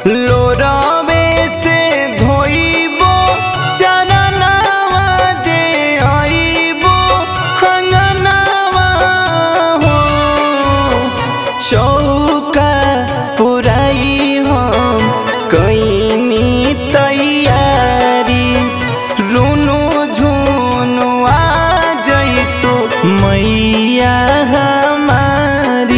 लोरावे से धोइबो चरनावा जे आइबो हंगनावा हो चौका पुराई हम कैनी तैयारी रुनु झुनु आ जइतो मैया हमारी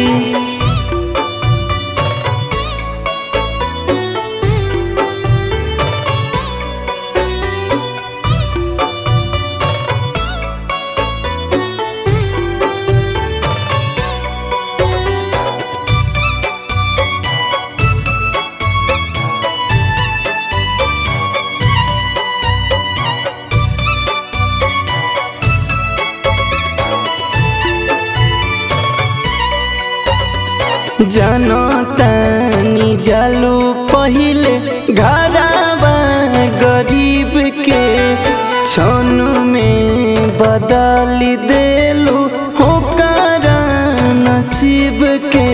जनतानी जालू पहिले घराबा गरीब के क्षण में बदल देलू होकर नसीब के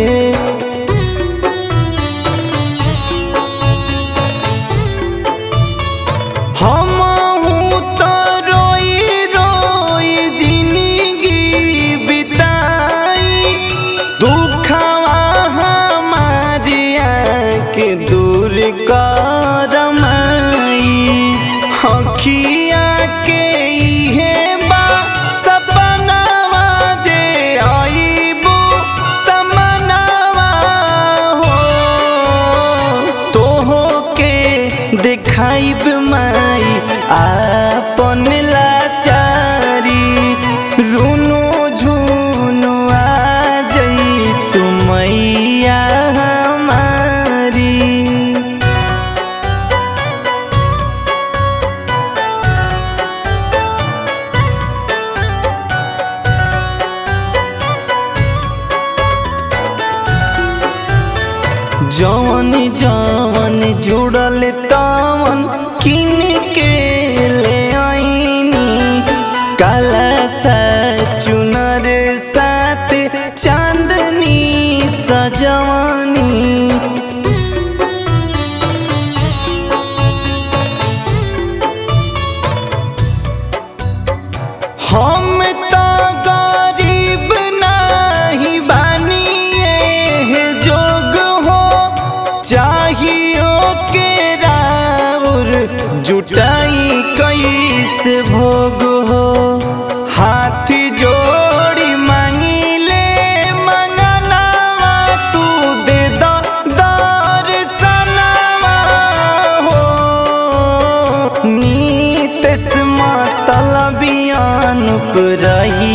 हमहू तो रोई रोई जिंदगी बिताई दुखवा हमारिया के दूर करमाई हखिया के इहे बा सपनावा जे आइबो समनावा हो तोहो के देखाइब माई आपन लाचारी रुनु झुनु आ जई तू मैया हमारी जवन जवन जुड़ल तवन किन के ले आईनी काला सा चुनर साथ चांदनी सजवानी हम तो गरीब नहीं बानिए है जोग हो चाहियो के राउर जुटाई कैसे भोग हो हाथ जोड़ी मांगिले मंगनावा तू दे दो दर्शनवा हो नीत मतलबियान रही